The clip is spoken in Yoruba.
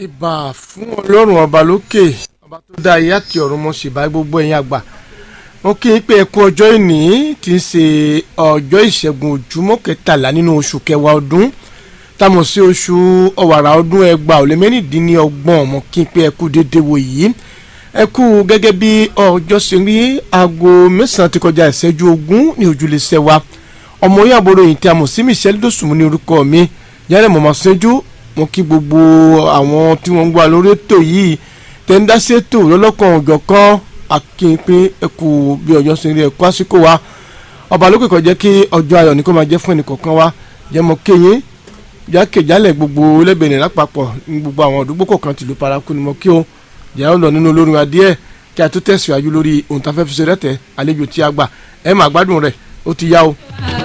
ìbà fún ọlọ́run ọba lókè ọba tó dá ayé àti ọ̀run mọ̀ ṣèbá gbogbo ẹ̀yin àgbà wọn kí n pé ẹkú ọjọ́ ìní tí ń ṣe ọjọ́ ìṣẹ́gun ojúmọ́ kẹtàlá nínú oṣù kẹwàá ọdún támọ̀ sí oṣù ọ̀wàrà ọdún ẹgbàá ò lé mẹ́rìndínlọ́gbọ̀n ọmọ kí n pé ẹkú dédé wò yìí ẹkú gẹ́gẹ́ bí ọjọ́ ṣe rí aago mẹ́sàn-án ti kọjá ìṣẹ́jú ogún ní ojúlé sẹ́wà ọmọ yín àbúrò yìí tí a mọ̀ sí Michelle Dosùnmù ní orúkọ mi yálẹ̀ mọ̀ máa ṣẹ́jú mo kí gbogbo àwọn tí wọ́n ń gbà lórí ètò yìí tẹ́ ń dá sí ètò lọ́lọ́kan òjọ̀ kan akínpín ẹkù bí ọjọ́ ṣe rí ẹkú àsìkò wa ọba lókè kó jẹ́ kí ọjọ́ ayọ̀ ní kó máa jẹ́ fún ẹnìkọ̀ọ̀kan wa jẹ́ mọ́ kéyìn jákèjálẹ̀ gbogbo lẹ́bẹ̀ẹ́nì lápapọ̀ ní gbogbo àwọn àdúgbò kọ̀ọ̀kan tìlú paraku ni mo kí o jẹ́ ọ lọ nínú olórin wa díẹ̀ kí a tó tẹ̀síwájú lórí ohun tá a fẹ́ fi ṣe rẹ́tẹ̀ àlejò tí a gbà ẹ máa gbádùn rẹ̀ ó ti yá o.